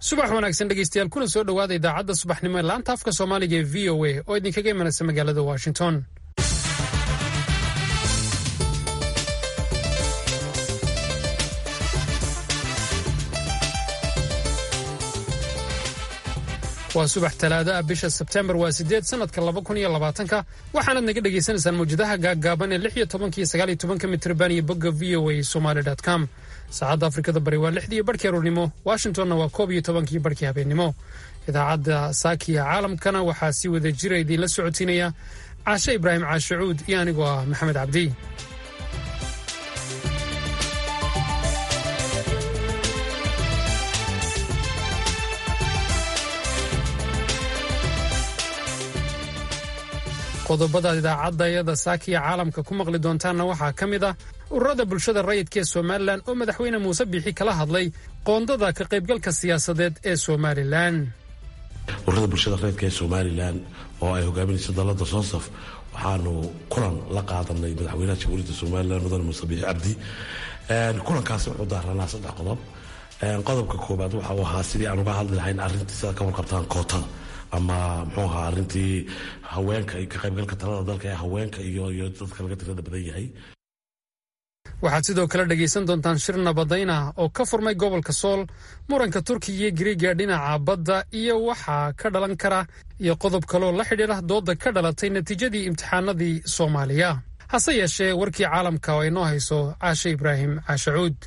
subax wanaagsan dhegeystayaal kuna soo dhowaada idaacadda subaxnimo ee laanta afka soomaaliga ee v o a oo idinkaga imanaysa magaalada washington waa subax talaado ah bisha sebtembar waa sideed sanadka laba kun iyo labaatanka waxaanaad naga dhagaysanaysaan mawjadaha gaaggaaban ee lix iyo tobanka iyo sagaal iyo tobanka mitrban iyo bogga v o a somaly com saacadda afrikada bari waa lixdii barhkii aroornimo washingtonna waa koob iyo tobankii barhkii habeennimo idaacadda saakiya caalamkana waxaa si wada jira idiinla socotiinaya caashe ibraahim caashacuud iyo anigoo ah maxamed cabdi qodobadaad idaacadayada saakiya caalamka ku maqli doontaanna waxaa ka mid ah ururada bulshada rayidka ee somalilan oo madaxweyne muuse biixi kala hadlay qoondada ka qaybgalka siyaasadeed ee somalilan ururada bulshada rayidka ee somalilan oo ay hogaaminayso dalada soosaf waxaanu kulan la qaadanay madaxweynaha jamhuuriyadda somalilan mudane muuse biixi cabdi kulankaasi wuxuu daaranaa saddex qodob qodobka koobaad waxa uu ahaa sidii aan uga hadli lahayn arrintii sidaad ka warqabtaan kootada ama muxuu ahaa arrintii haweenka ka qaybgalka talada dalka ee haweenka iyo iyo dadka laga tirada badan yahay waxaad sidoo kale dhegaysan doontaan shir nabadayn ah oo ka furmay gobolka sool muranka turkiga iyo giriiga dhinaca badda iyo waxaa ka dhalan kara iyo qodob kaloo la xidhiira dooda ka dhalatay natiijadii imtixaanadii soomaaliya hase yeeshee warkii caalamka oo ay noo hayso caashe ibraahim caashacuud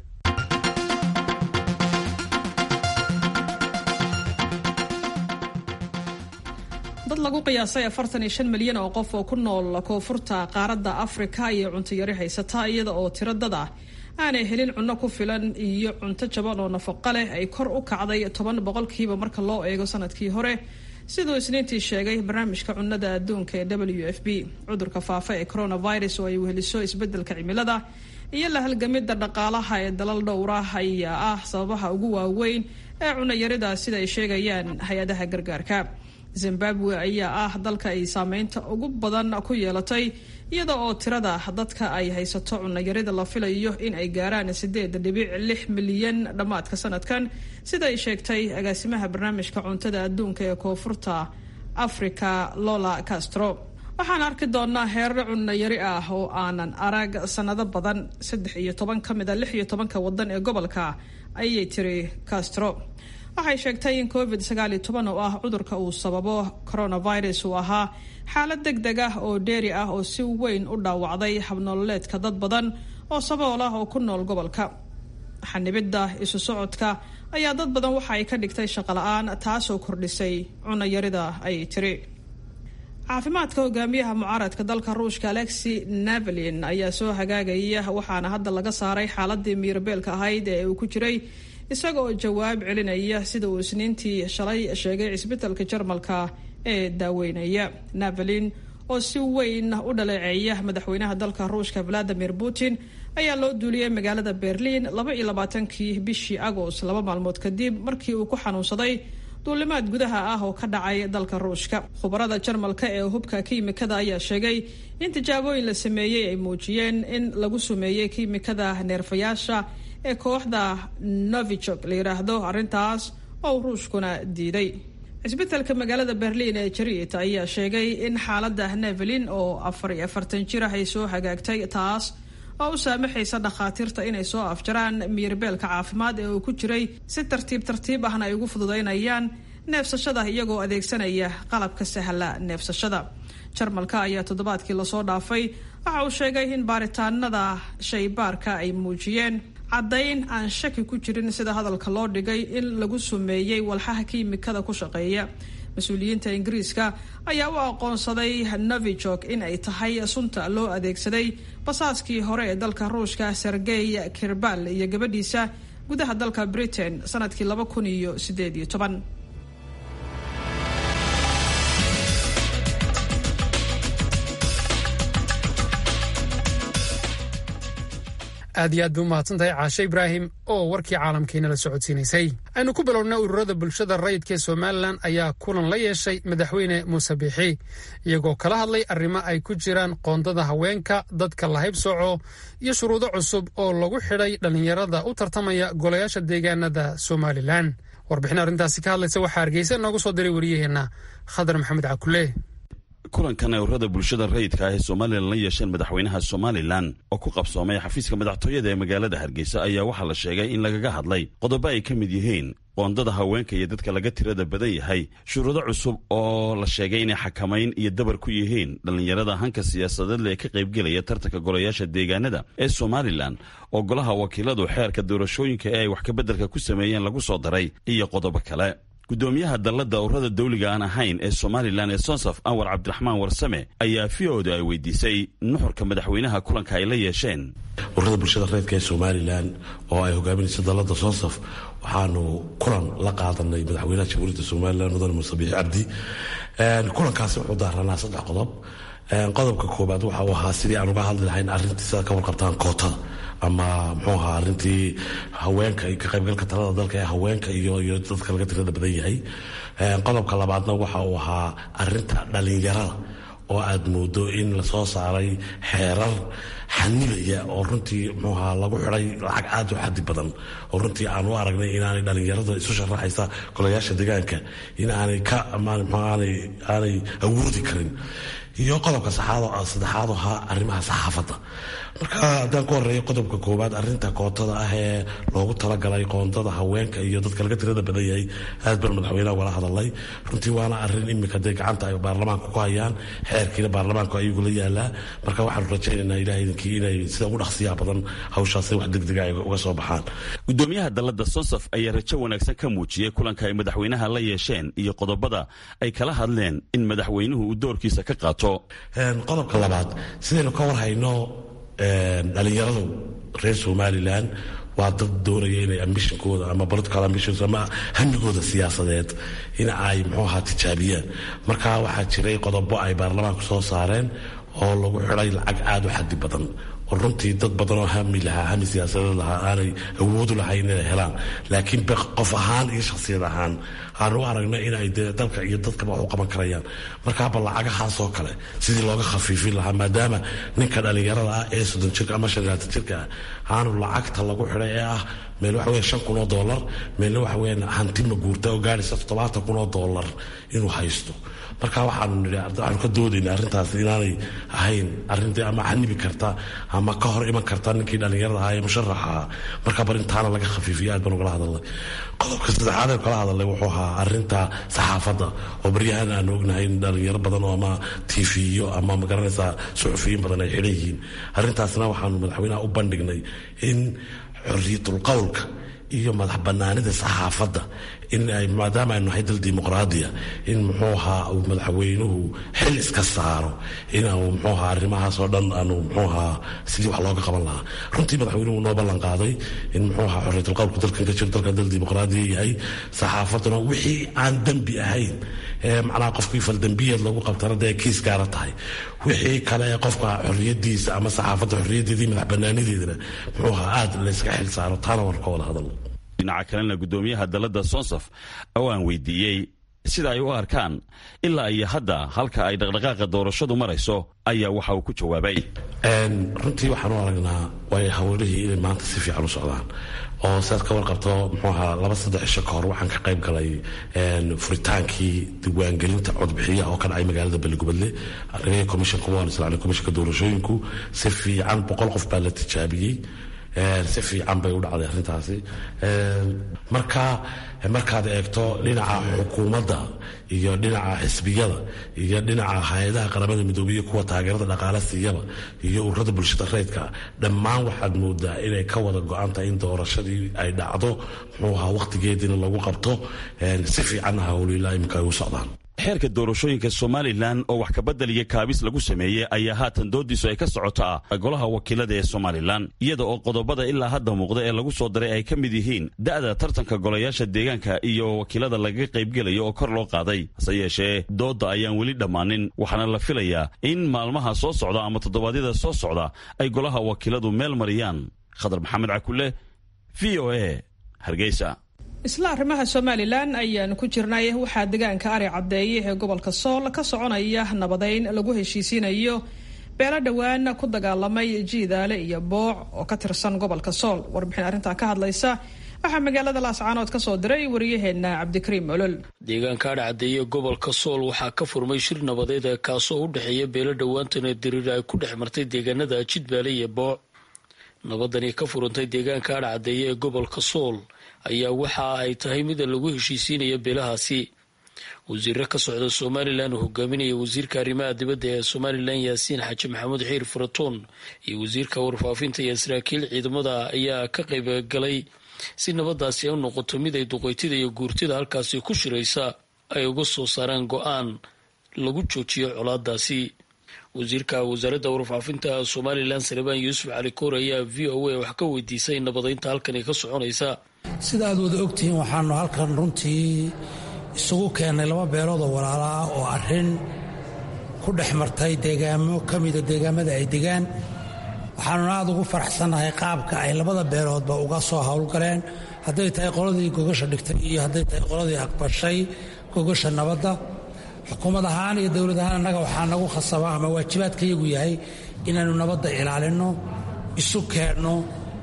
dad lagu qiyaasay afartan iyo shan milyan oo qof oo ku nool koonfurta qaaradda afrika iyo cunto yari haysata iyada oo tiro dad ah aanay helin cunno ku filan iyo cunto jaban oo nafaqo leh ay kor u kacday toban boqolkiiba marka loo eego sanadkii hore siduu isniintii sheegay barnaamijka cunnada adduunka ee w f b cudurka faafa ee coronavirus oo ay weheliso isbeddelka cimilada iyo la halgamida dhaqaalaha ee dalal dhowra ayaa ah sababaha ugu waaweyn ee cunayarida sida ay sheegayaan hay-adaha gargaarka zimbabwe ayaa ah dalka ay saameynta ugu badan ku yeelatay iyada oo tirada dadka ay haysato cunayarida la filayo in ay gaaraan sideed dhibic lix milyan dhammaadka sanadkan sida ay sheegtay agaasimaha barnaamijka cuntada adduunka ee koonfurta africa lola castro waxaan arki doonaa heerar cunayari ah oo aanan arag sanado badan saddex iyo toban ka mid a lix iyo tobanka wadan ee gobolka ayay tiri castro waxay sheegtay in covid sagaal iyo toban oo ah cudurka uu sababo coronavirus uu ahaa xaalad deg deg ah oo dheeri ah oo si weyn u dhaawacday habnololeedka dad badan oo sabool ah oo ku nool gobolka xanibidda isu socodka ayaa dad badan waxa ay ka dhigtay shaqola-aan taasoo kordhisay cunayarida ay tiri caafimaadka hogaamiyaha mucaaradka dalka ruushka alexi navalin ayaa soo hagaagaya waxaana hadda laga saaray xaaladii miirabeelka ahayd ee uu ku jiray isaga oo jawaab celinaya sida uu isniintii shalay sheegay cisbitalka jarmalka ee daaweynaya navalin oo si weyn u dhaleeceeya madaxweynaha dalka ruushka valadimir putin ayaa loo duuliyey magaalada berliin laba iyo labaatankii bishii agost laba maalmood kadib markii uu ku xanuunsaday duulimaad gudaha ah oo ka dhacay dalka ruushka khubarada jarmalka ee hubka kiimikada ayaa sheegay in tijaabooyin la sameeyey ay muujiyeen in lagu sumeeyey kiimikada neerfayaasha ee kooxda novichok la yidhaahdo arrintaas oo ruushkuna diiday cisbitalka magaalada berliin ee jariit ayaa sheegay in xaaladda nevelin oo afar iyo afartan jir ah ay soo hagaagtay taas oo u saamaxaysa dhakhaatiirta inay soo afjaraan miirbeelka caafimaad ee uu ku jiray si tartiib tartiib ahna ay ugu fududaynayaan neefsashada iyagoo adeegsanaya qalabka sahla neefsashada jarmalka ayaa toddobaadkii lasoo dhaafay waxa uu sheegay in baaritaanada shaybaarka ay muujiyeen caddayn aan shaki ku jirin sida hadalka loo dhigay in lagu sumeeyey walxaha kiimikada ku shaqeeya mas-uuliyiinta ingiriiska ayaa u aqoonsaday novichok in ay tahay sunta loo adeegsaday basaaskii hore ee dalka ruushka sergey kirbal iyo gabadhiisa gudaha dalka britain sanadkii laba kun iyo sideed iyo toban aad iyo aad bay u mahadsantahay caashe ibraahim oo warkii caalamkiina la socodsiinaysay aynu ku bilowna ururada bulshada rayidka ee somalilan ayaa kulan la yeeshay madaxweyne muuse biixi iyagoo kala hadlay arrimo ay ku jiraan qoondada haweenka dadka lahayb soco iyo shuruudo cusub oo lagu xidhay dhallinyarada u tartamaya golayaasha deegaanada somalilan warbixin arrintaasi ka hadlaysa waxaa hargeysa noogu soo diray wariyaheenna khadar maxamed cakule kulankan ay ururada bulshada rayidka ah ee somalilan la yeesheen madaxweynaha somalilan oo ku qabsoomay xafiiska madaxtooyada ee magaalada hargeysa ayaa waxaa la sheegay in lagaga hadlay qodobo ay ka mid yihiin qoondada haweenka iyo dadka laga tirada badan yahay shuruudo cusub oo la sheegay inay xakamayn iyo dabar ku yihiin dhallinyarada hanka siyaasadeedle ee ka qaybgelaya tartanka golayaasha deegaanada ee somalilan oo golaha wakiiladu xeerka doorashooyinka ee ay wax kabeddelka ku sameeyeen lagu soo daray iyo qodobo kale gudoomiyaha dalladda ururada dawliga aan ahayn ee somalilan ee sonsaf anwar cabdiraxmaan warsame ayaa v o da ay weydiisay nuxurka madaxweynaha kulanka ay la yeesheen ururada bulshada reedka ee somalilan oo ay hogaaminaysa dalladda sonsaf waxaanu kulan la qaadanay madaxweynaha jamhuuriyadda somalilan mudane muuse biixi cabdi kulankaasi wuxuu daaranaa saddex qodob qodobka koobaad waxa uu ahaa sidii aan uga hadli lahayn arrintii sidaad ka warqabtaan kootada ama muxuu ahaa arrintii haweenka ka qaybgalka talada dalka ee haweenka iyo iyo dadka laga tirada badan yahay qodobka labaadna waxa uu ahaa arinta dhalinyarada oo aad moodo in lasoo saaray xeerar xanibaya oo runtii muxuu ahaa lagu xiday lacag aad u xadi badan oo runtii aan u aragnay inaanay dhalinyarada isu sharaxaysa golayaasha deegaanka in aanay ka aanay awoodi karin iyo qodobka saddexaad ahaa arrimaha saxaafadda marka haddaan ku horeeyo qodobka koowaad arinta kootada ah ee loogu talagalay qoondada haweenka iyo dadka laga tirada badan yahay aad baan madaxweynaha wala hadalay runtii waana arin imika dee gacanta ay baarlamaanka ku hayaan xeerkiina baarlamaanku ayagula yaalaa marka waxaanu rajaynaynaa ilaah idinkii inay sida ugu dhaqsiyaa badan hawshaasi wax degdega ay uga soo baxaan gudoomiyaha dalladda sonsaf ayaa rajo wanaagsan ka muujiyey kulanka ay madaxweynaha la yeesheen iyo qodobada ay kala hadleen in madaxweynuhu uu doorkiisa ka qaato qodobka labaad sidaynu ka warhayno dhalinyaradu reer somalilan waa dad doonaya inay ambishinkooda ama political ambitions ama hamigooda siyaasadeed in ay muxuu ahaa tijaabiyaan marka waxaa jiray qodobo ay baarlamaanku soo saareen oo lagu xidhay lacag aada u xadi badan oo runtii dad badan oo hami lahaa hami siyaasadeed lahaa aanay awoodu lahayn inay helaan laakiin qof ahaan iyo shakhsiyad ahaan aanu u aragnay in ay dee dalka iyo dadkaba wax u qaban karayaan markaaba lacagahaasoo kale sidii looga khafiifin lahaa maadaama ninka dhallinyarada ah ee soddon jirka ama shan laatan jirka ah aanu lacagta lagu xidhay ee ah meel waxa weya shan kun oo dollar meelna waxa weya hanti maguurta oo gaadhaysa toddobaatan kun oo dollar inuu haysto marka waxaanu nidhi waxaanu ka doodayna arrintaas inaanay ahayn arrintii ama xanibi karta ama ka hor iman karta ninkii dhallinyarada ahaa ee musharaxa marka bar intaana laga khafiifiyo aad baan ugala hadalnay qodobka saddexaad ee kala hadalnay wuxuu ahaa arrinta saxaafadda oo baryahan aanu ognahay in dhalinyaro badan oo ama tiifiyo ama magaranaysaa suxufiyiin badan ay xidhan yihiin arrintaasna waxaanu madaxweynaha u bandhignay in xorriyatul qowlka iyo madax banaanida saxaafadda in ay maadaama aynu nahay dal dimuqraadiya in muxuu ahaa uu madaxweynuhu xil iska saaro in aanu muxuu ahaa arrimahaas oo dhan aanu muxuu ahaa sidii wax looga qaban lahaa runtii madaxweynuhu noo ballan qaaday in muxuu ahaa xorriyatul qowlku dalkan ka jiro dalkan dal dimuqraadiya yahay saxaafadduna wixii aan dembi ahayn ee macnaha qofkii faldembiyeed lagu qabtana dee kiis gaara tahay wixii kale ee qofka xorriyadiisa ama saxaafadda xorriyaddeedii madax banaanideedana muxuu ahaa aad layska xil saaro taana waan ka wada hadalno dhinaca kalena gudoomiyaha dalladda sonsaf oo aan weydiiyey sida ay u arkaan ilaa iyo hadda halka ay dhaqdhaqaaqa doorashadu marayso ayaa waxa uu ku jawaabay runtii waxaan u aragnaa way hawlihii inay maanta si fiican u socdaan oo sidaad ka warqabto muxuu ahaa laba saddex cisho ka hor waxaan ka qayb galay furitaankii diiwaangelinta codbixiyaha oo ka dhacay magaalada beligubadle aniga commissionka waan islacnay commissionka doorashooyinku si fiican boqol qof baa la tijaabiyey si fiican bay u dhacday arrintaasi marka markaad eegto dhinaca xukuumadda iyo dhinaca xisbiyada iyo dhinaca hay-adaha qaramada midoobiya kuwa taageerada dhaqaale siiyaba iyo ururada bulshada reydka dhammaan waxaad moodaa inay ka wada go-an tahay in doorashadii ay dhacdo muxuu ahaa wakhtigeediina lagu qabto si fiicanna hawliilaa iminka ay u socdaan xeerka doorashooyinka somalilan oo wax kabedel iyo kaabis lagu sameeyey ayaa haatan doodiisu ay ka socotaa golaha wakiilada ee somalilan iyada oo qodobada ilaa hadda muuqda ee lagu soo daray ay ka mid yihiin da'da tartanka golayaasha deegaanka iyo wakiilada lagaga qaybgelayo oo kor loo qaaday hase yeeshee doodda ayaan weli dhammaanin waxaana la filayaa in maalmaha soo socda ama toddobaadyada soo socda ay golaha wakiiladu meel mariyaan khadar maxamed cakule v o a hargeysa isla arrimaha somalilan ayaan ku jirnay waxaa deegaanka ari caddeeye ee gobolka sool ka soconaya nabadeyn lagu heshiisiinayo beelo dhowaan ku dagaalamay jiidaale iyo booc oo ka tirsan gobolka sool warbixin arrintaa ka hadlaysa waxaa magaalada laascaanood ka soo diray wariyaheenna cabdikariim olol deegaanka adhcadeeye gobolka sool waxaa ka furmay shir nabadeed kaasoo u dhexeeya beelo dhowaantana diriir ay ku dhex martay deegaanada jidbaale iyo booc nabadani ka furantay deegaanka adhcadeeye ee gobolka sool ayaa waxa ay tahay mid lagu heshiisiinaya beelahaasi wasiiro ka socda somalilan uu hogaaminaya wasiirka arrimaha dibadda ee somalilan yaasiin xaaji maxamuud xiir furatoon iyo wasiirka warfaafinta iyo saraakiil ciidamada ayaa ka qayb galay si nabadaasi ay u noqoto mid ay duqeytida iyo guurtida halkaasi ku shiraysa ay uga soo saaraan go-aan lagu joojiyo colaadaasi wasiirka wasaaradda warfaafinta somalilan salebaan yuusuf cali koor ayaa v o a wax ka weydiisay nabadeynta halkani ka soconaysa sida aad wada ogtihiin waxaanu halkan runtii isugu keennay laba beelood oo walaala ah oo arrin ku dhex martay deegaamo ka mida deegaamada ay degaan waxaanuna aad ugu faraxsannahay qaabka ay labada beeloodba uga soo howlgaleen hadday tahay qoladii gogasha dhigtay iyo hadday tahay qoladii aqbashay gogasha nabadda xukuumad ahaan iyo dowlad ahaan annaga waxaa nagu khasaba ama waajibaadkayagu yahay inaannu nabadda ilaalinno isu keenno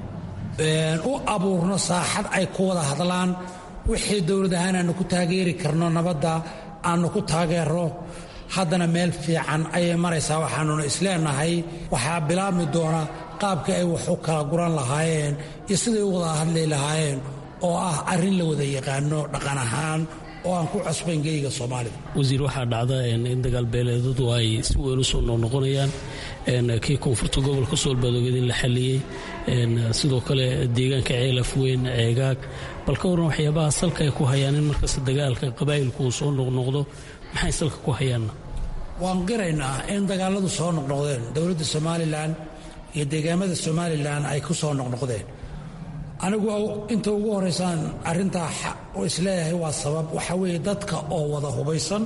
u abuurno saaxad ay ku wada hadlaan wixii dowlad ahaan aanu ku taageeri karno nabadda aanu ku taageero haddana meel fiican ayay maraysaa waxaanuna isleenahay waxaa bilaabmi doona qaabka ay wax u kala guran lahaayeen iyo siday u wada hadli lahaayeen oo ah arrin la wada yaqaano dhaqan ahaan oo aan ku cusbayn geyga soomaalida wasiir waxaa dhacda in dagaalbeeleedadu ay si weyn u soo noqnoqonayaan kii koonfurta gobolka soolbaadoogeed in la xaliyey sidoo kale deegaanka ceelaf weyn ceegaag bal ka warran waxyaabaha salka ay ku hayaan in markasta dagaalka qabaa'ilku uu soo noqnoqdo maxay salka ku hayaanna waan qiraynaa in dagaaladu soo noqnoqdeen dowladda somalilan iyo deegaamada somalilan ay ku soo noqnoqdeen anigu inta ugu horeysaan arrintaa isleeyahay waa sabab waxa weeye dadka oo wada hubaysan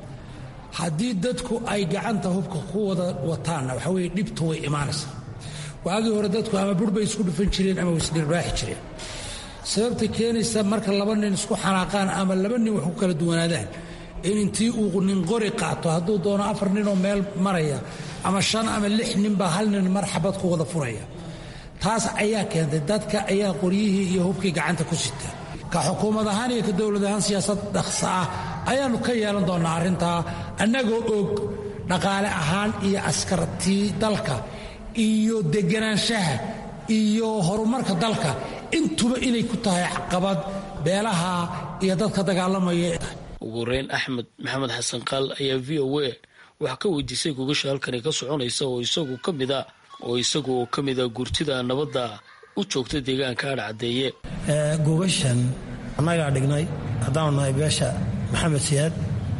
haddii dadku ay gacanta hubka ku wada wataanna waxa weye dhibtu way imaanaysaa waagii hore dadku ama bur bay isku dhufan jireen ama way isdhirbaaxi jireen sababta keenaysa marka laba nin isku xanaaqaan ama laba nin wax ku kala duwanaadaan in intii uu nin qori qaato hadduu doono afar ninoo meel maraya ama shan ama lix ninbaa hal nin mar xabad ku wada furaya taas ayaa keentay dadka ayaa qoryihii iyo hubkii gacanta ku sita ka xukuumad ahaan iyo ka dowlad ahaan siyaasad dhaqsa ah ayaannu ka yeelan doonnaa arrintaa annagoo og dhaqaale ahaan iyo askartii dalka iyo deganaanshaha iyo horumarka dalka intuba inay ku tahay caqabad beelaha iyo dadka dagaalamaya ugu horeyn axmed maxamed xasan qaal ayaa v o a wax ka weydiisay gogasha halkani ka soconaysa oo isagu ka mid a oo isagu oo ka mida gurtida nabadda u joogta deegaanka adhcadeeye gogashan annagaa dhignay haddaanu nahay beesha maxamed siyaad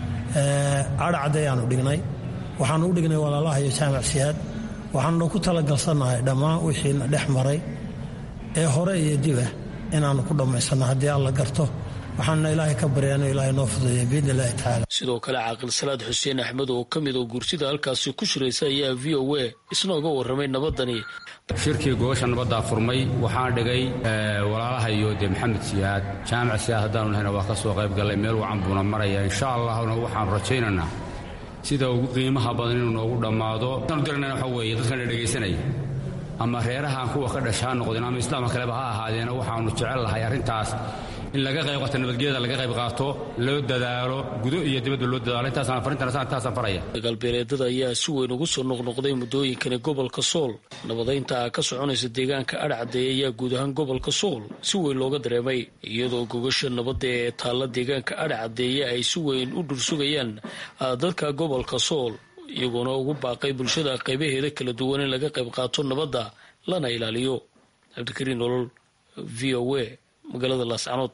adhcadeeyaanu dhignay waxaanu u dhignay walaalaha iyo jaamac siyaad waxaanu ku talagalsannahay dhammaan wixiina dhex maray ee hore iyo diba inaannu ku dhammaysanno haddii alla garto waxaanuna ilaahay ka baryaano ilaahay noo fududeeya biidni illahi tacaala sidoo kale caaqil salaad xuseen axmed oo ka mid oo guurtida halkaasi ku shiraysa ayaa v o a isna uga warramay nabadani shirkii gogasha nabaddaa furmay waxaan dhigay walaalaha iyo dee maxamed siyaad jaamac siyaad haddaanu nahayna waa ka soo qayb gallay meel wacan buuna maraya insha allahna waxaanu rajaynaynaa sida ugu qiimaha badan inuu noogu dhammaado waxaanu daranayna waxa weeye dadkana dhegaysanaya ama reerahaan kuwa ka dhasha ha noqdeen ama islaamka kaleba ha ahaadeena waxaanu jecel lahay arrintaas in laga qayb qaato nabadgelyada laga qayb qaato loo dadaalo gudo iyo dibadba loo dadaalo intaasaan farintan intaasaan faraya dagaalbeeleedada ayaa si weyn ugu soo noqnoqday muddooyinkani gobolka sool nabadaynta ka soconaysa deegaanka adhcadeeye ayaa guud ahaan gobolka sool si weyn looga dareemay iyadoo gogasha nabadda ee taalla deegaanka adhcadeeye ay si weyn u dhursugayaan dadka gobolka sool iyagoona ugu baaqay bulshada qaybaheeda kala duwan in laga qayb qaato nabadda lana ilaaliyo cabdikariin nolol v o a magaalada laascanood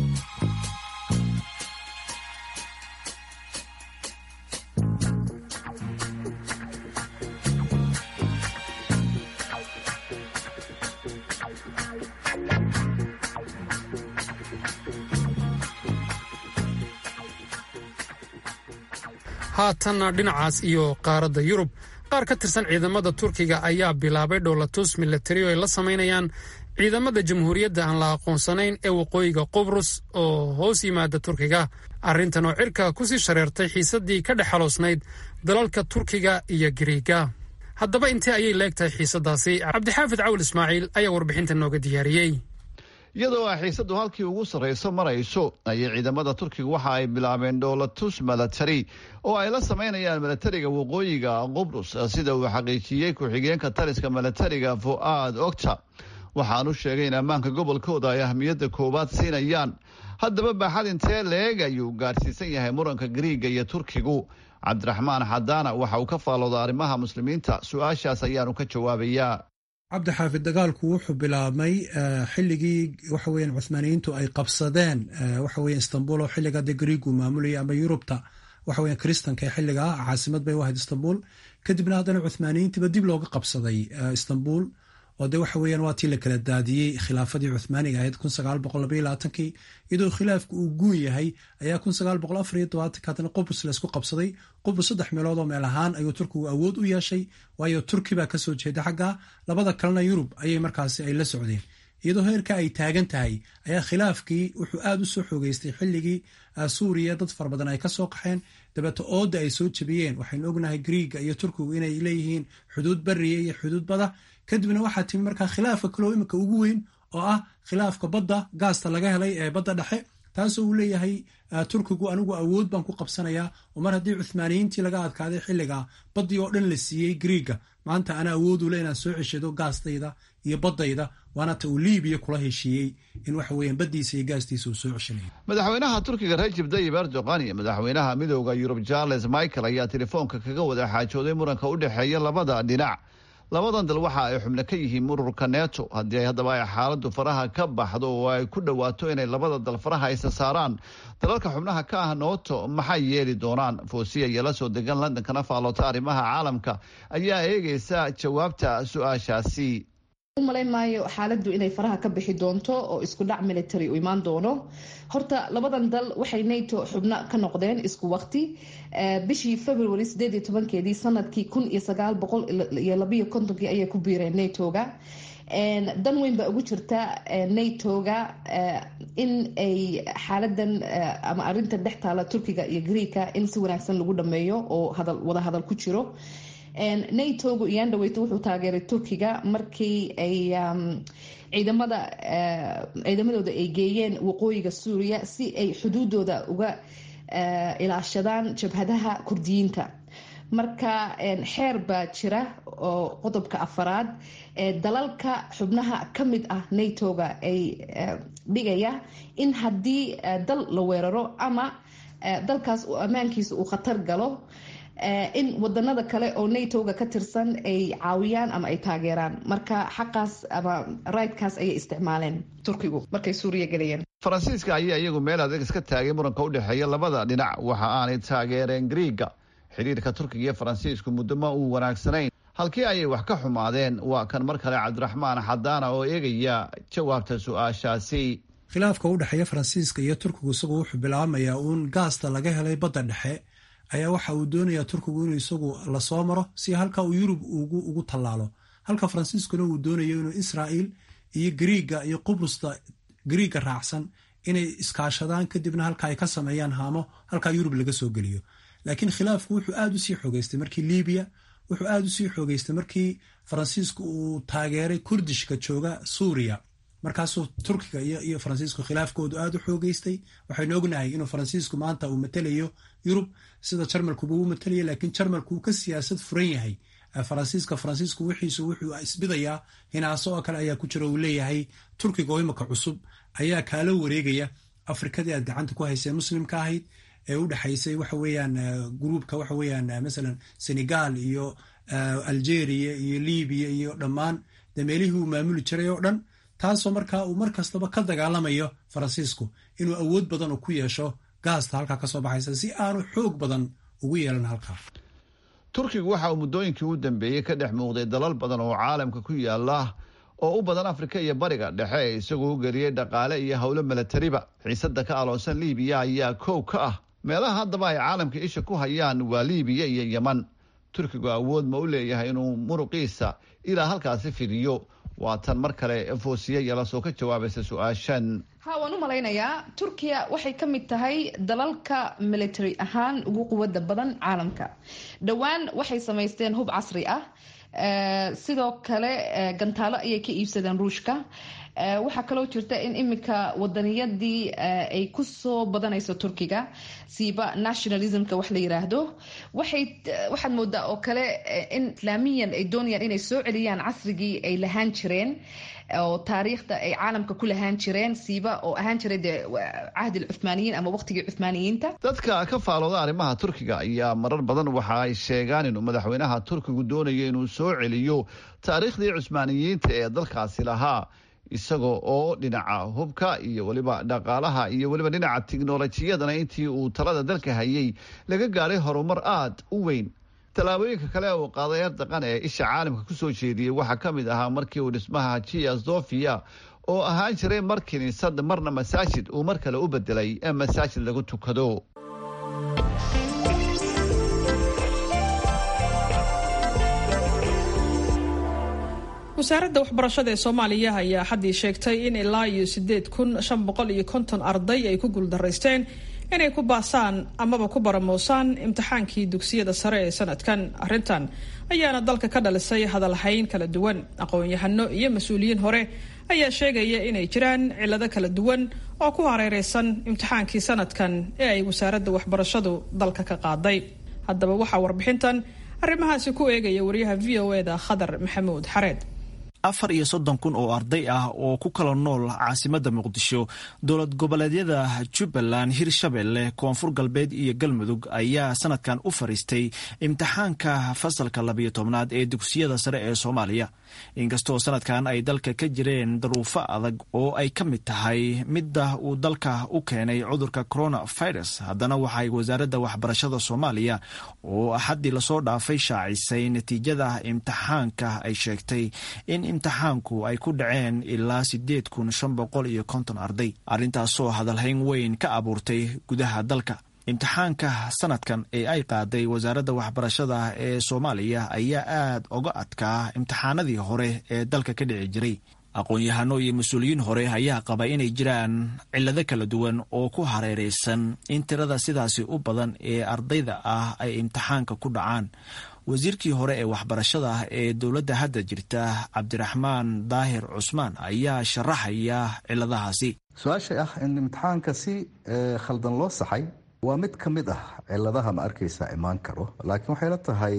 haatanna dhinacaas iyo qaaradda yurub qaar ka tirsan ciidamada turkiga ayaa bilaabay dhowlatus milatari oo ay la samaynayaan ciidamada jamhuuriyadda aan la aqoonsanayn ee waqooyiga qubrus oo hoos yimaada turkiga arrintan oo cirka kusii shareertay xiisaddii ka dhex xaloosnayd dalalka turkiga iyo giriiga haddaba intee ayay leegtahay xiisaddaasi cabdixaafid cawl ismaaciil ayaa warbixinta nooga diyaariyey iyadoo ay xiisadu halkii ugu sarrayso marayso ayay ciidamada turkiga waxa ay bilaabeen dhoolatus milatari oo ay la samaynayaan milatariga waqooyiga qubrus sida uu xaqiijiyey ku-xigeenka taliska milatariga fu'aad ogta waxaanu sheegay in ammaanka gobolkooda ay ahmiyadda koowaad siinayaan haddaba baaxad intee leeg ayuu gaadhsiisan yahay muranka gariiga iyo turkigu cabdiraxmaan xadaana waxa uu ka faalooda arrimaha muslimiinta su-aashaas ayaanu ka jawaabayaa cabdixaafid dagaalku wuxuu bilaabmay xilligii waxa weyan cuhmaaniyiintu ay qabsadeen waxa weya istanbul oo xilliga de gariigu maamulayay ama yurubta waxa weya kristanka ee xilligaa caasimad bay u ahayd istanbul kadibna haddana cuhmaaniyiintiiba dib looga qabsaday istanbul oo de waxa weeyaan waa tii la kala daadiyey khilaafadii cuhmaaniga ahayd kun sagaal boqol labaiyo labaatankii iyadoo khilaafku uu guun yahay ayaa kun sagaal boqol afar iyo tobaatanka haddana qubrus laysku qabsaday qubrus saddex meelood oo meel ahaan ayuu turkigu awood u yeeshay waayo turki baa kasoo jeeda xagga labada kalena yurub ayay markaasi ay la socdeen iyadoo heerka ay taagan tahay ayaa khilaafkii wuxuu aada u soo xoogeystay xilligii suuriya dad fara badan ay kasoo qaxeen dabeeto ooda ay soo jebiyeen waxaynu ognahay griiga iyo turkigu inay leeyihiin xuduud bariya iyo xuduud bada kadibna waxaa timi markaa khilaafka kaloo imika ugu weyn oo ah khilaafka badda gaasta laga helay ee badda dhexe taasoo uu leeyahay turkigu anigu awood baan ku qabsanayaa oo mar haddii cuhmaaniyiintii laga adkaaday xilliga baddii oo dhan la siiyey griiga maanta ana awoodule inaan soo ceshado gaastayda iyo baddayda waana ta uu liibiya kula heshiiyey in waxa weeyaan baddiisa iyo gaastiisa uu soo ceshanaya madaxweynaha turkiga rajib dayib erdogan iyo madaxweynaha midooda yurub charles michael ayaa telefoonka kaga wada xaajooday muranka u dhexeeya labada dhinac labadan dal waxa ay xubno ka yihiin ururka neto haddii haddaba ay xaaladdu faraha ka baxdo oo ay ku dhowaato inay labada dal faraha isa saaraan dalalka xubnaha ka ah nooto maxay yeeli doonaan foosiya iyo la soo degan london kana faaloota arrimaha caalamka ayaa eegaysa jawaabta su-aashaasi umalayn maayo xaaladdu inay faraha ka bixi doonto oo isku dhac military u imaan doono horta labadan dal waxay nato xubno ka noqdeen isku waqti bishii february sideed iyo tobankeedii sanadkii kun iyo sagaal boqol iyo labayo kontonkii ayay ku biireen natoga dan weyn baa ugu jirta natoga in ay xaaladan ama arinta dhex taala turkiga iyo greeka in si wanaagsan lagu dhameeyo oo wada hadal ku jiro natogu iyaan dhaweyto wuxuu taageeray turkiga markii ay ciidamada ciidamadooda ay geeyeen waqooyiga suuriya si ay xuduudooda uga ilaashadaan jabhadaha kurdiyiinta marka xeer baa jira oo qodobka afaraad dalalka xubnaha ka mid ah natoga ay dhigaya in haddii dal la weeraro ama dalkaas ammaankiisa uu khatar galo in wadanada kale oo natoga ka tirsan ay caawiyaan ama ay taageeraan marka xaqaas ama rightkaas ayay isticmaaleen turkigu markay suuriya gelayeen faransiiska ayaa iyagu meel adeeg iska taagay muranka u dhexeeya labada dhinac waxa aanay taageereen griiga xidhiirka turkiga iyo faransiisku muddo ma uu wanaagsanayn halkii ayay wax ka xumaadeen waa kan mar kale cabdiraxmaan xadaana oo eegaya jawaabta su-aashaasi khilaafka u dhexeeya faransiiska iyo turkigu isagu wuxuu bilaabmayaa uun gaasta laga helay badda dhexe ayaa waxa uu doonayaa turkigu inuu isagu lasoo maro si halka uu yurub ugu tallaalo halka faransiiskuna uu doonayo inuu israa'iil iyo griiga iyo qubrusta griiga raacsan inay iskaashadaan kadibna halka ay ka sameeyaan haamo halkaa yurub laga soo geliyo laakiin khilaafku wuxuu aada usii xoogeystay markii libiya wuxuu aada usii xoogeystay markii faransiisku uu taageeray kurdishka jooga suuriya markaasuu turkiga iyo faransiisku khilaafkoodu aada u xoogeystay waxaynu ognahay inuu faransiisku maanta uu matelayo yurub sida jarmalkuba uu matalaya laakiin jarmalku uu ka siyaasad furan yahay faransiiska faransiisku wixiisu wuxuu isbidayaa hinaaso oo kale ayaa ku jira uu leeyahay turkiga oo imika cusub ayaa kaala wareegaya afrikadii aad gacanta ku haysee muslimka ahayd ee u dhexaysay waxa weeyaan gruubka waxa weeyaan masalan senegal iyo algeria iyo libiya iyo dhammaan dee meelihii uu maamuli jiray oo dhan taasoo markaa uu mar kastaba ka dagaalamayo faransiisku inuu awood badan uu ku yeesho gaasta halkaa kasoo baxaysa si aanu xoog badan ugu yeelan halkaa turkigu waxa uu muddooyinkii u dambeeyey ka dhex muuqday dalal badan oo caalamka ku yaala oo u badan afrika iyo bariga dhexe isagoo u geliyey dhaqaale iyo howlo milatariba xiisada ka aloonsan libiya ayaa kow ka ah meelaha haddaba ay caalamka isha ku hayaan waa libiya iyo yeman turkigu awood ma u leeyahay inuu muruqiisa ilaa halkaasi fidiyo waa tan mar kale foosiye yalasoo ka jawaabaysa su-aashan ha waan u malaynayaa turkiya waxay ka mid tahay dalalka military ahaan ugu quwada badan caalamka dhowaan waxay samaysteen hub casri ah sidoo kale gantaalo ayay ka iibsadeen ruushka waxaa kaloo jirta in iminka wadaniyadii ay kusoo badanayso turkiga siiba nationalismka wax la yiraahdo waxaad moodaa oo kale in islaamiyan ay doonayaan inay soo celiyaan casrigii ay lahaan jireen oo taariikhda ay caalamka ku lahaan jireen siiba oo ahaan jiray dee cahdi cumaaniyiin ama waqtigii cumaaniyiinta dadka ka faalooda arrimaha turkiga ayaa marar badan waxa ay sheegaan inuu madaxweynaha turkigu doonayo inuu soo celiyo taariikhdii cusmaaniyiinta ee dalkaasi lahaa isagoo oo dhinaca hubka iyo weliba dhaqaalaha iyo weliba dhinaca tiknolojiyadana intii uu talada dalka hayay laga gaadhay horumar aada u weyn tallaabooyinka kale uu qaaday erdaqan ee isha caalamka kusoo jeediyey waxaa ka mid ahaa markii uu dhismaha hajiya sofia oo ahaan jiray mar kiniisad marna masaajid uu mar kale u bedelay ee masaajid lagu tukado wasaaradda waxbarashada ee soomaaliya ayaa xaddii sheegtay in ilaa iyo sideed kun shan boqol iyo konton arday ay ku guuldaraysteen inay ku baasaan amaba ku baramoosaan imtixaankii dugsiyada sare ee sanadkan arrintan ayaana dalka ka dhalisay hadalhayn kala duwan aqoon-yahano iyo mas-uuliyiin hore ayaa sheegaya inay jiraan cillado kala duwan oo ku hareereysan imtixaankii sanadkan ee ay wasaaradda waxbarashadu dalka ka qaaday haddaba waxaa warbixintan arrimahaasi ku eegaya wariyaha v o eda khadar maxamuud xareed afar iyo soddon kun oo arday ah oo ku kala nool caasimadda muqdisho dowlad goboleedyada jubbaland hirshabelle koonfur galbeed iyo galmudug ayaa sanadkan u fariistay imtixaanka fasalka labiyo tobnaad ee dugsiyada sare ee soomaaliya inkastoo sanadkan ay dalka ka jireen daruufo adag oo ay ka mid tahay midda uu dalka u keenay cudurka coronavirus haddana waxay wasaaradda waxbarashada soomaaliya oo axaddii lasoo dhaafay shaacisay natiijada imtixaanka ay sheegtay in imtixaanku ay ku dhaceen ilaa sideed kun shan boqol iyo konton arday arrintaasoo hadalhayn weyn ka abuurtay gudaha dalka imtixaanka sanadkan ee ay qaaday wasaaradda waxbarashada ee soomaaliya ayaa aad uga adkaa imtixaanadii hore ee dalka ka dhici jiray aqoon-yahano iyo mas-uuliyiin hore ayaa qaba inay jiraan cillado kala duwan oo ku hareereysan in tirada sidaasi u badan ee ardayda ah ay imtixaanka ku dhacaan wasiirkii hore ee waxbarashada ee dowladda hadda jirta cabdiraxmaan daahir cusmaan ayaa sharaxaya ciladahaasi su-aasha ah in imtixaanka si khaldan loo saxay waa mid ka mid ah ciladaha ma arkaysa imaan karo laakiin waxay la tahay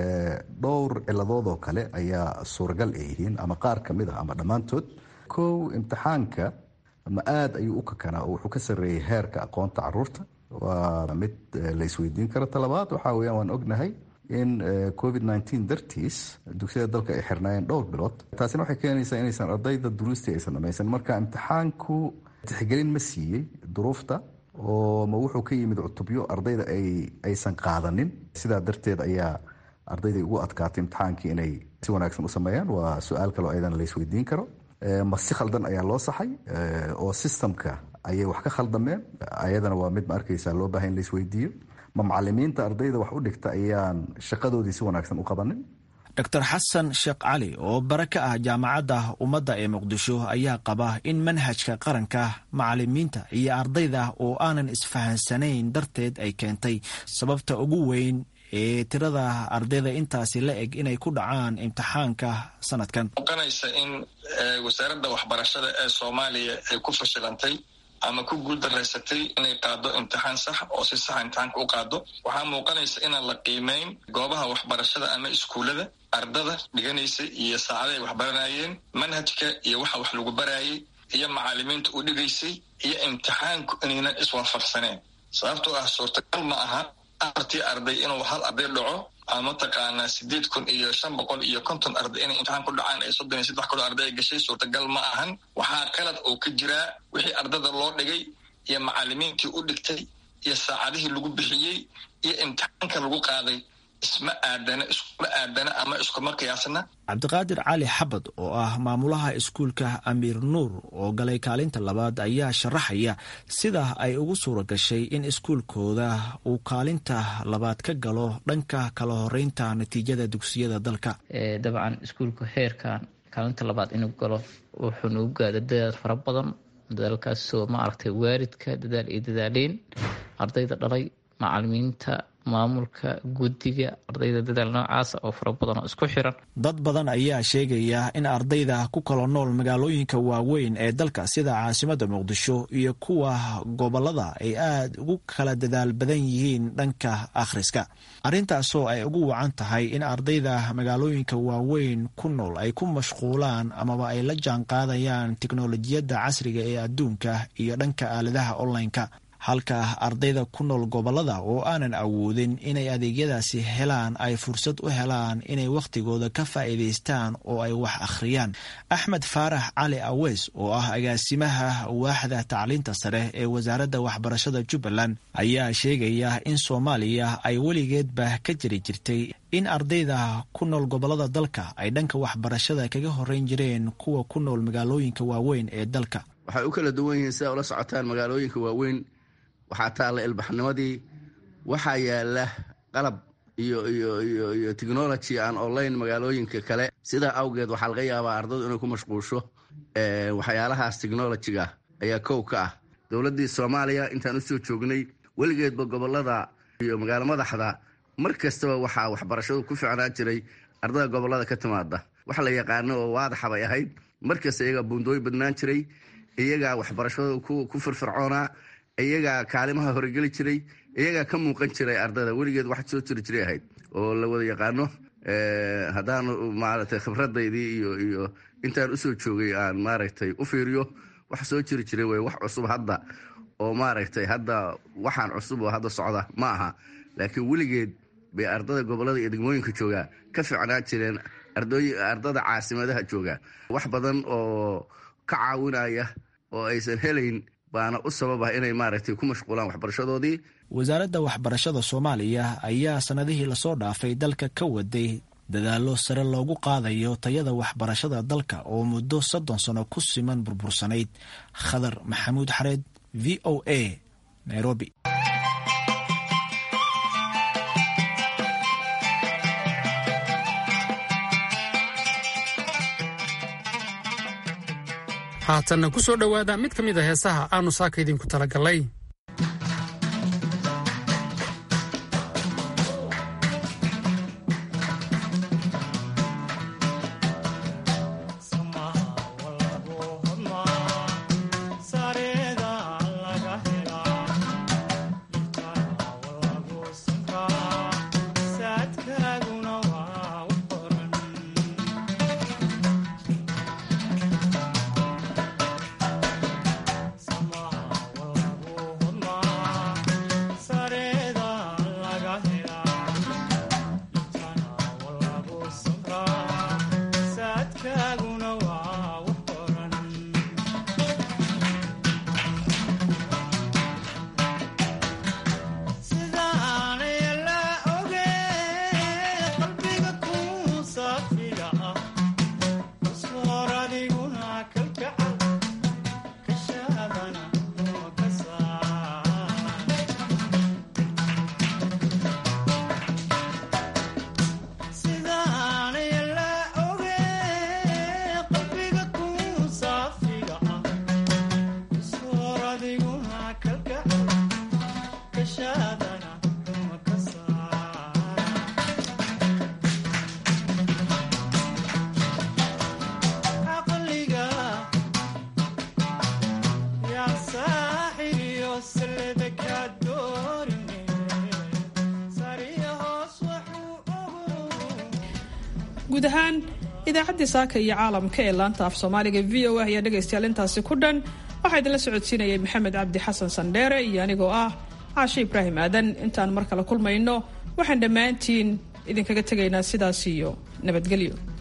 dhowr ciladood oo kale ayaa suuragal ay yihiin ama qaar ka mid ah ama dhammaantood kow imtixaanka ma aada ayuu u kakanaa oo wuxuu ka sarreeyey heerka aqoonta caruurta waa mid la isweydiin karo talabaad waxaa weyaan waan ognahay in covid nteen dartiis dugsiyada dalka ay xirnaayeen dhowr bilood taasina waxay keenaysaa inaysan ardayda duruustii aysan dhamaysan marka imtixaanku tixgelin ma siiyey duruufta oo ma wuxuu ka yimid cutubyo ardayda aysan qaadanin sidaa darteed ayaa ardayday ugu adkaatay imtixaankii inay si wanaagsan u sameeyaan waa su-aal kaleo ayadana la isweydiin karo ma si khaldan ayaa loo saxay oo systemka ayay wax ka khaldameen ayadana waa mid ma arkaysa loo baahay in la isweydiiyo ma macalimiinta ardayda wax u dhigta ayaan shaqadoodii si wanaagsan u qabanin dor xasan sheekh cali oo bare ka ah jaamacadda ummadda ee muqdisho ayaa qaba in manhajka qaranka macalimiinta iyo ardayda oo aanan isfahansanayn darteed ay keentay sababta ugu weyn ee tirada ardayda intaasi la eg inay ku dhacaan imtixaanka sanadkan muuqanaysa in wasaaradda waxbarashada ee soomaaliya ay ku fashilantay ama ku guuldaraysatay inay qaado imtixaan sax oo si saxa imtixaanka u qaado waxaa muuqanaysa inaan la qiimeyn goobaha waxbarashada ama iskuullada ardada dhiganaysa iyo saacada ay waxbaranayeen manhajka iyo waxa wax lagu baraayay iyo macalimiinta u dhigaysay iyo imtixaanku inaynan iswaafaqsaneen sababtoo ah suurtagal ma aha afartii arday inuu hal arday dhaco ama mataqaanaa sideed kun iyo shan boqol iyo konton arday inay imtixaan ku dhacaan ay soddon iyo saddex kun arday ay gashay suurtagal ma ahan waxaa qalad oo ka jiraa wixii ardada loo dhigay iyo macalimiintii u dhigtay iyo saacadihii lagu bixiyey iyo imtixaanka lagu qaaday isma aadana iskuma aadana ama iskuma qiyaasna cabdiqaadir cali xabad oo ah maamulaha iskuulka amiir nuur oo galay kaalinta labaad ayaa sharaxaya sida ay ugu suura gashay in iskuulkooda uu kaalinta labaad ka galo dhanka kala horeynta natiijada dugsiyada dalka dabcan iskuulka heerkan kaalinta labaad inuu galo wuxuu nagu gaada dadaal fara badan dadaalkaasoo ma aragtay waalidka dadaal iyo dadaaleyn ardayda dhalay macalimiinta maamulka guddiga ardayda dadaal noocaasa oo fara badan oo isku xiran dad badan ayaa sheegaya in ardayda ku kala nool magaalooyinka waaweyn ee dalka sida caasimada muqdisho iyo kuwa gobolada ay aad ugu kala dadaal badan yihiin dhanka akhriska arrintaasoo ay ugu wacan tahay in ardayda magaalooyinka waaweyn ku nool ay ku mashquulaan amaba ay la jaan qaadayaan teknolojiyadda casriga ee adduunka iyo dhanka aaladaha online-ka halka ardayda ku nool gobolada oo aanan awoodin inay adeegyadaasi helaan ay fursad u helaan inay wakhtigooda ka faa'iidaystaan oo ay wax akhriyaan axmed faarax cali aweys oo ah agaasimaha waaxda tacliinta sare ee wasaaradda waxbarashada jubbaland ayaa sheegaya in soomaaliya ay weligeedba ka jiri jirtay in ardayda ku nool gobolada dalka ay dhanka waxbarashada kaga horeyn jireen kuwa ku nool magaalooyinka waaweyn ee dalka waxay u kala duwan yihiin sidaa ula socotaan magaalooyinka waaweyn waxaa taalla ilbaxnimadii waxaa yaala qalab iyo iyo iyo iyo technology aan online magaalooyinka kale sidaa awgeed waxaa laga yaabaa ardaydu inay ku mashquulsho waxyaalahaas technolojiga ayaa kow ka ah dowladdii soomaaliya intaan usoo joognay weligeedba gobolada iyo magaalo madaxda mar kastaba waxaa waxbarashadu ku ficnaan jiray ardada gobolada ka timaada wax la yaqaano oo waadaxa bay ahayd mar kasta iyagaa buundooy badnaan jiray iyagaa waxbarashadu ku firfircoonaa iyagaa kaalimaha horegeli jiray iyagaa ka muuqan jiray ardada weligeed wax soo jiri jiray ahayd oo la wada yaqaano haddaanu maaragtay khibradaydii iyo iyo intaan usoo joogay aan maaragtay u fiiriyo wax soo jiri jiray wey wax cusub hadda oo maaragtay hadda waxaan cusub oo hadda socda ma aha laakiin weligeed bay ardada gobolada iyo degmooyinka joogaa ka ficnaan jireen ardada caasimadaha jooga wax badan oo ka caawinaya oo aysan helayn baana u sabab ah inay maaragtay ku mashquulaan waxbarashadoodii wasaaradda waxbarashada soomaaliya ayaa sannadihii lasoo dhaafay dalka ka waday dadaallo sare loogu qaadayo tayada waxbarashada dalka oo muddo soddon sano ku siman burbursanayd khadar maxamuud xareed v o a nairobi haatanna ku soo dhowaada mid ka mid a heesaha aanu saaka idinku talagallay guud ahaan idaacaddii saaka iyo caalamka ee laanta af soomaaliga v o a ayaa dhegaystayaal intaasi ku dhan waxaa idinla socodsiinayay maxamed cabdi xasan sandheere iyo anigoo ah caashe ibraahim aadan intaan mar kale kulmayno waxaan dhammaantiin idinkaga tegaynaa sidaas iyo nabadgelyo